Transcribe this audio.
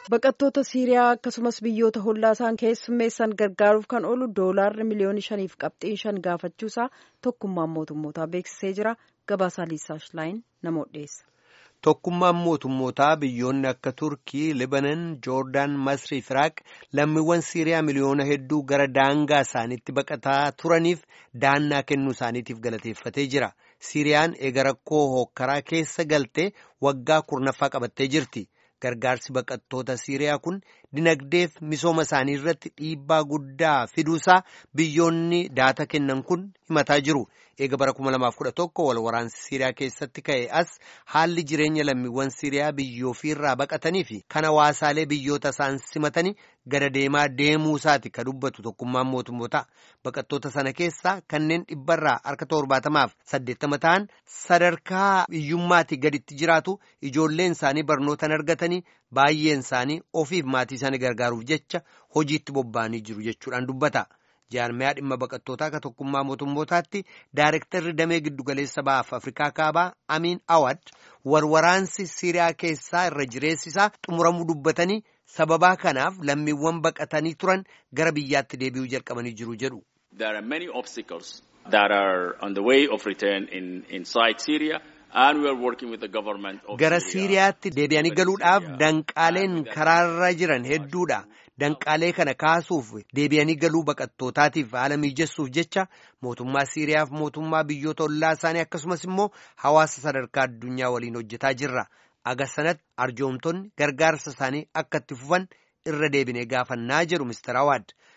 Baqattoota Siiriyaa akkasumas biyyoota hollaa isaan keessummeessan gargaaruuf kan oolu doolaarri miliyoona shaniif qabxiin shan gaafachuusaa tokkummaan mootummootaa beeksisee jira. Gabaasaa Liisaa Shilaayin namoota dhiyeessa. Tokkummaan mootummootaa biyyoonni akka Turkii, Libanon, Joordaan, Masrii fi Iraaq lammiiwwan Siiriyaa miliyoona hedduu gara daangaa isaaniitti baqataa turaniif daannaa kennuu isaaniitiif galateeffatee jira. Siiriyaan eega rakkoo hookkaraa keessa galtee waggaa kurnaffaa qabattee jirti. Gargaarsi baqattoota Siiriyaa kun dinagdeef misooma isaanii irratti dhiibbaa guddaa fiduusaa biyyoonni daata kennan kun himataa jiru. Eega bara 2011 wal waraansi Siiriyaa keessatti ka'e as haalli jireenya lammiiwwan Siiriyaa biyyoo irraa baqatanii fi kan hawaasaalee biyyoota isaan simatanii gada deemaa deemuu isaati ka dubbatu tokkummaan mootummoota. Baqattoota sana keessaa kanneen dhibbarraa harka torbaatamaaf saddeettama ta'an sadarkaa hiyyummaatti gaditti jiraatu ijoolleen isaanii barnootaan argatanii baay'een isaanii ofiif maatii isaanii gargaaruuf jecha hojiitti bobba'anii jiru jechuudhaan dubbata. jaarmiyaa dhimma baqattootaa akka tokkummaa mootummootaatti daarektarri damee giddugaleessa ba'aaf afrikaa kaabaa amiin awad warwaraansi siiriyaa keessaa irra jireessisaa xumuramuu dubbatanii sababaa kanaaf lammiiwwan baqatanii turan gara biyyaatti deebi'uu jalqabanii jiru jedhu. There are many obstacles that are on the way of return in, inside Syria. Gara Siiriyaatti deebi'anii galuudhaaf danqaaleen karaarra jiran hedduudha. Danqaalee kana kaasuuf deebi'anii galuu baqattootaatiif haala mijessuuf jecha mootummaa Siiriyaaf mootummaa biyyoota ollaa isaanii akkasumas immoo hawaasa sadarkaa addunyaa waliin hojjetaa jirra. Aga sanatti arjoomtonni gargaarsa isaanii akka itti fufan irra deebinee gaafannaa jedhu Mr. Awad.